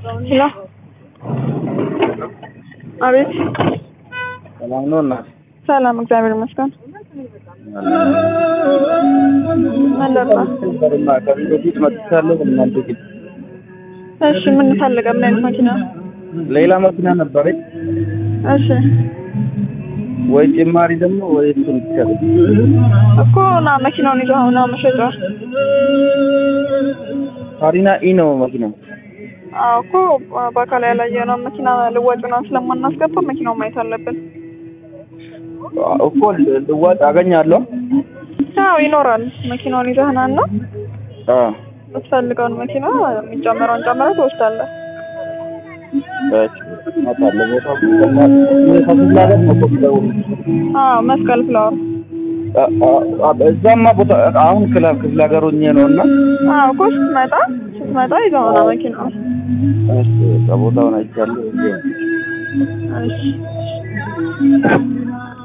ሄሎ አቤት ሰላም ነው እናት? ሰላም እግዚአብሔር ይመስገን አለና ነበርና ከዚህ በፊት መጥቻለሁ እናንተ ግን እሺ ምን ፈልገ ምን አይነት መኪና ሌላ መኪና ነበረኝ እሺ ወይ ጭማሪ ደግሞ ወይ እሱን ብቻ እኮ ና መኪናውን ይዘው አሁን ነው መሸጫ ካሪና ኢ ነው መኪናው አዎ እኮ በአካል ያላየነው መኪና ልዋጭ ምናምን ስለማናስገባ መኪናውን ማየት አለብን እኮ ልዋጭ አገኛለሁ አዎ ይኖራል መኪናውን ይዘህና እና አ የምትፈልገውን መኪና የሚጨምረውን ጨምረህ ትወስዳለህ እሺ እመጣለሁ ቦታው ከክፍለ ሀገር ነው እኮ የምደውለው። አዎ መስቀል ፍላወር አ- አ- አ- እዛማ ቦታ አሁን ክላ ክፍለ ሀገር ሆኜ ነው እና አዎ እኮ ስትመጣ ስትመጣ ይዘው ና መኪናውን እሺ በቃ ቦታውን አይቻለሁ እሺ